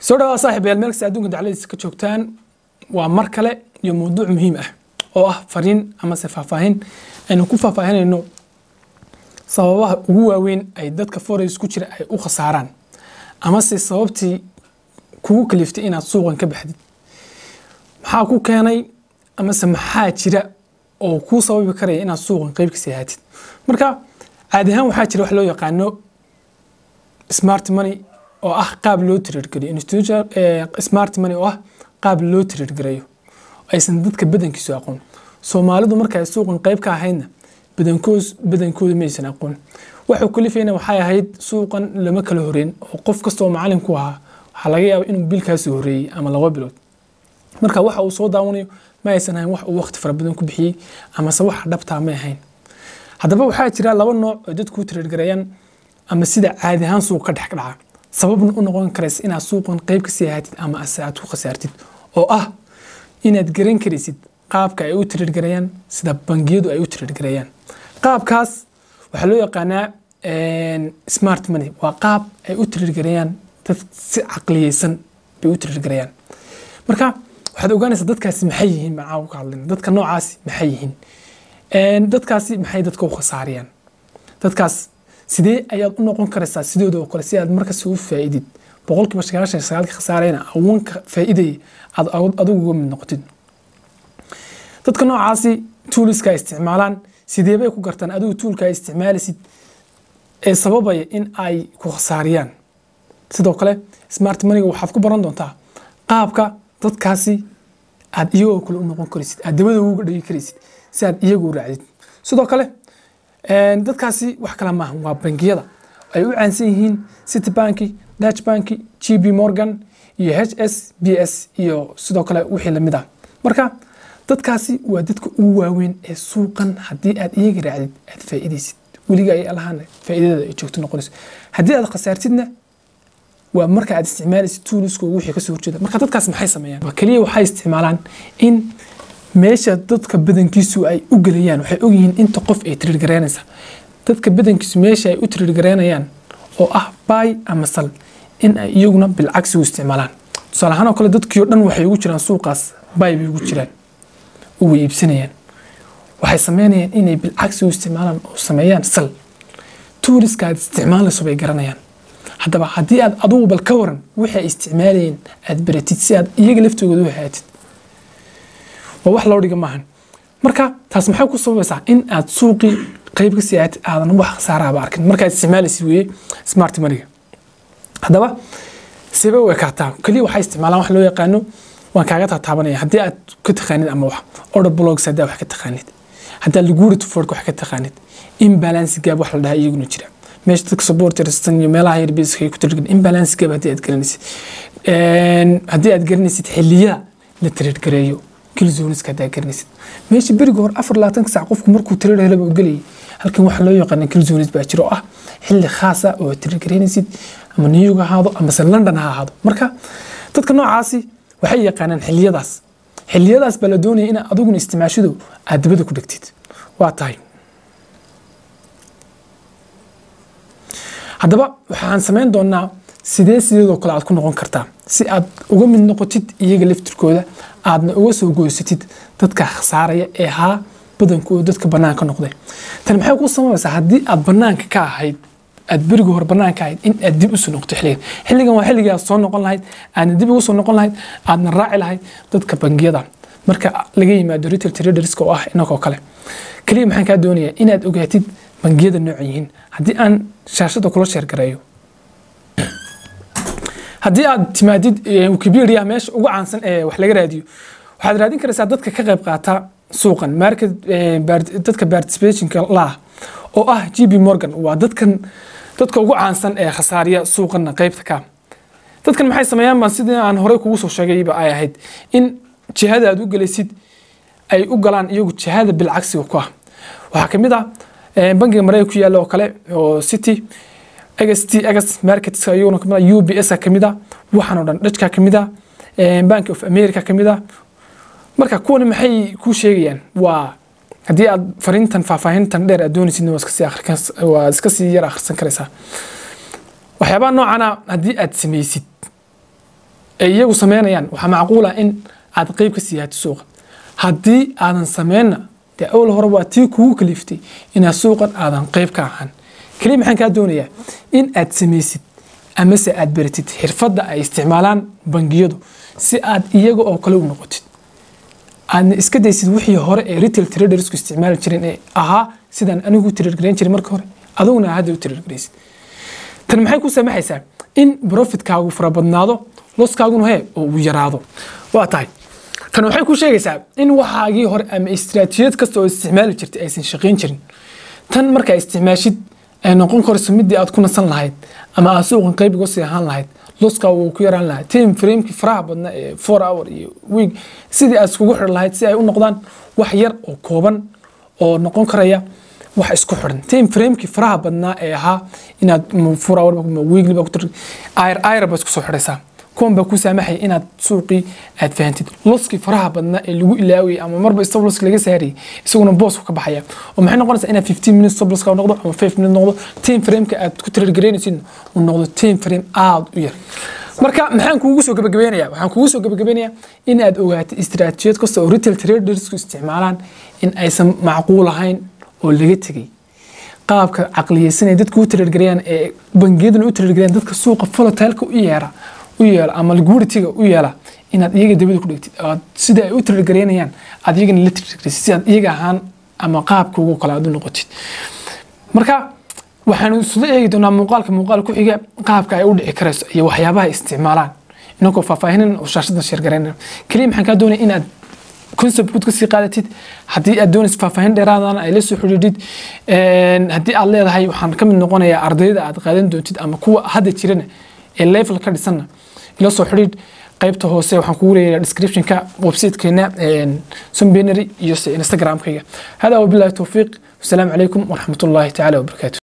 soo dhawaa saaxiib yaal meelkasta adduunka dacladiisa ka joogtaan waa mar kale iyo mawduuc muhiim ah oo ah fariin amase faahfaahin aynu ku faahfaahinayno sababaha ugu waaweyn ay dadka forex ku jira ay u khasaaraan amase sababtii kugu kaliftay inaad suuqan ka baxdid maxaa ku keenay amase maxaa jira oo kuu sababi karaya inaad suuqan qeyb kasii ahaatid marka caadi ahaan waxaa jira wax loo yaqaano smart money oo ah qaab loo tiriirgeliyo institution smart money oo ah qaab loo tiriirgelayo aysan dadka badankiisu aqoon soomaalidu marka ay suuqan qeyb ka ahaydna badankoos badankooda maysan aqoon waxuu kalifayna waxay ahayd suuqan lama kala horeyn oo qof kastoo macalin ku ahaa waxaa laga yaaba inuu bilkaasoo horeeyey ama laba bilood marka waxa uu soo daawanayo ma aysan ahayn wax uu waqti fara badan ku bixiyey amase waxa dhabtaa may ahayn haddaba waxaa jira laba nooc oo dadku u tiriirgareeyaan ama sida caadi ahaan suuq ka dhex dhaca sababna u noqon karaysa inaad suuqan qeyb kasii ahaatid ama ase aad ku khasaartid oo ah inaad garan karaysid qaabka ay u tiriirgareeyaan sida bangiyadu ay u tiriirgareeyaan qaabkaas waxaa loo yaqaanaa smart money waa qaab ay u tiriirgareeyaan dad si caqliyeysan bay u tiriirgareeyaan marka waxaad ogaanaysaa dadkaasi maxay yihiin baan caawa ka hadlayna dadka noocaasi maxay yihiin dadkaasi maxay dadka u khasaariyaan dadkaas sidee ayaad u noqon karaysaa sidooda oo kale si aad markas u faa'iidid boqolkiiba sagaashan iyo sagaalka khasaarayna awanka faa'iidaya aad adigu uga mid noqotid dadka noocaasi tuuliska ay isticmaalaan sidee bay ku gartaan adigu tuulka ay isticmaalaysid ee sababaya in ay ku khasaariyaan sidoo kale smart moneyga waxaad ku baran doontaa qaabka dadkaasi aad iyagoo kale u noqon karaysid aad dabada uga dhigi karaysid si aad iyagu u raacdid sidoo kale dadkaasi wax kale maaha waa bangiyada ay u caansan yihiin city banki dutch banki g b morgan iyo h s b s iyo sidoo kale wixii lamid ah marka dadkaasi waa dadka ugu waaweyn ee suuqan haddii aad iyaga raacdid aad faa'iidaysid weliga ay alahaan faa'iidada ay joogto noqonayso haddii aad khasaartidna waa marka aad isticmaalaysid tuuliska wixii kasoo horjeeda marka dadkaas maxay sameeyaan keliya waxay isticmaalaan in meesha dadka badankiisu ay u gelayaan waxay ogyihiin inta qof ay tiriirgareynaysa dadka badankiisu meesha ay u tiriirgareynayaan oo ah baay ama sal in ay iyaguna bilcagsi u isticmaalaan tusaale ahaan oo kale dadkii o dhan waxay ugu jiraan suuqaas baay bay ugu jiraan uga iibsanayaan waxay sameynayaan inay bilcagsi u isticmaalaan oo sameeyaan sal tuuliska aad isticmaalayso bay garanayaan haddaba haddii aad adugu bal ka waran wixii ay isticmaalayeen aad baratid si aad iyaga laftooda u haatid waa wax loo dhiga maahan marka taas maxay ku sababaysaa in aad suuqii qeyb kasii aatid aadan wax khasaaraaba arkin markaad isticmaalaysid weeye smart moneyga haddaba sebe u ekaataa keliya waxay isticmaalaan wax loo yaqaano waan kaaga taataabanaya haddii aad ka taqaanid ama wax order blogs haddii aad wax ka taqaanid haddii aad liquidity ford wax ka taqaanid imbalance gap wax la dhahaa iyaguna jira meesha dadka supporterstan iyo meelaha yarbiska ay ku tirgan imbalance gap haddii aad garanaysid haddii aad garanaysid xilliyada la tiriirgareeyo kilzoniska haddaa garanaysid meesha beriga hore afar labaatanka sac qofku markuu tiriir helaba u gelayay halkan waxaa loo yaqaana kilzonis baa jiro oo ah xilli khaasa oo tiriirgareynaysid ama new york ha ahaado amase london ha ahaado marka dadka noocaasi waxay yaqaanaan xilliyadaas xilliyadaas baa la doonaya in adiguna isticmaashidu aad dabada ku dhegtid waa tahay haddaba waxaan samayn doonaa sidee sideedoo kale aad ku noqon kartaa si aad uga mid noqotid iyaga laftirkooda aadna uga soo goysatid dadka khasaaraya ee haa badankooda dadka banaanka noqday tan maxay kuu samabaysaa haddii aad banaanka ka ahayd aad beriga hore banaanka ahayd in aad dib usoo noqoto xilligan xilligan waa xilligii aad soo noqon lahayd aadna dib ugu soo noqon lahayd aadna raaci lahayd dadka bangiyada marka laga yimaado retail traderska oo ah inagoo kale keliya maxaan kaa doonayaa inaad ogaatid bangiyada nooca yihiin haddii aan shaashada kula sheergareeyo haddii aad timaadid wikipedia meesha ugu caansan ee wax laga raadiyo waxaad raadin karaysaa dadka ka qayb qaata suuqan market dadka participationka laah oo ah g b morgan waa dadkan dadka ugu caansan ee khasaariya suuqana qeybta ka dadkan maxay sameeyaan baan sidii aan horey kugu soo sheegayba ay ahayd in jihada aad u gelaysid ay u galaan iyagu jihada bilcagsiga ku ah waxaa kamid ah bangiga mareyga ku yaalla oo kale oo city xt xt markets iyaguna kamid ah ubs kamid ah waxaan oo dhan dhajka kamid ah bank of america kamid ah marka kuwani maxay kuu sheegayaan waa haddii aad fariintan faahfaahintan dheer aad doonaysid waa iska sii yar akhrisan karaysaa waxyaabaha noocana haddii aad samaysid ay iyagu sameynayaan waxaa macquul ah in aad qeyb ka siiyahato suuqa haddii aadan sameynna dee awal hore waa tii kugu kaliftay inaad suuqan aadan qeyb ka ahaan keliya maxaan kaa doonayaa in aad samaysid amase aad baratid xirfadda ay isticmaalaan bangiyadu si aad iyaga oo kale u noqotid aadna iska daysid wixii hore ee retail tradersku isticmaali jireen ee ahaa sidaan anigu u tradergarayn jiray marka hore aduguna hadda u tradergaraysid tan maxay ku samaxaysaa in profitkaagu farabadnaado loskaaguna he oo uu yaraado waa tahay tan waxay ku sheegaysaa in waxaagii hore ama istiraatiijiyad kasta oo isticmaali jirtay aysan shaqayn jirin tan markaa isticmaashid ay noqon karayso midii aad ku nasan lahayd ama aad suuqan qayb uga sii ahaan lahayd loska wuu ku yaraan lahaa time framekii faraha badna ee four hour iyo week sidii aad iskugu xidhan lahayd si ay u noqdaan wax yar oo kooban oo noqon karaya wax isku xidhan time framekii faraha badnaa ee ahaa inaad four hour weekly baa ku tir ayr ayr baa isku soo xidhaysaa kuwan baa ku saamaxaya inaad suuqii aad fahantid loskii faraha badnaa ee lagu ilaawayay ama marba stop losk laga saarayay isaguna boosku ka baxaya oo maxay noqonaysaa inaad 15 minutes stop loska noqdo ama 5 minutes noqdo time frameka aad ku trade garaynaysid uu noqdo time frame aad u yar marka maxaan kuugu soo gabagabeynayaa waxaan kuugu soo gabagabeynayaa in aad ogaatid istiraatiijiyad kasta oo retail tradersku isticmaalaan in aysan macquul ahayn oo laga tegay qaabka caqliyeysanaya dadka u tradegarayaan ee bangiyaduna u tradegarayaan dadka suuqa volatileka u yeera u yeela ama liquidity-ga u yeela inaad iyaga dabada ku dhigtid aad sida ay u tradegareynayaan aad iyagana la tradegaraysid si aad iyaga ahaan ama qaabka ugu kale aad u noqotid marka waxaanu isla eegi doonaa muuqaalka muuqaal ku xiga qaabka ay u dhici karayso iyo waxyaabaha ay isticmaalaan inagoo faahfaahinin oo shaashada sheergaraynana keliya maxaan kaa doonaya inaad concept guud kasii qaadatid haddii aad doonaysid faahfaahin dheeraadana ay la soo xidhiidhid haddii aad leedahay waxaan ka mid noqonayaa ardayda aad qaadan doontid ama kuwa hadda jirana ee level ka dhisanna ila soo xidhiidh qaybta hoose waxaan kugu leeyahay descriptionka websitekeena sombenary iyo instagramkayga hada wabillahi towfiiq wasalaamu calaykum waraxmatullahi tacaala wabarakaatu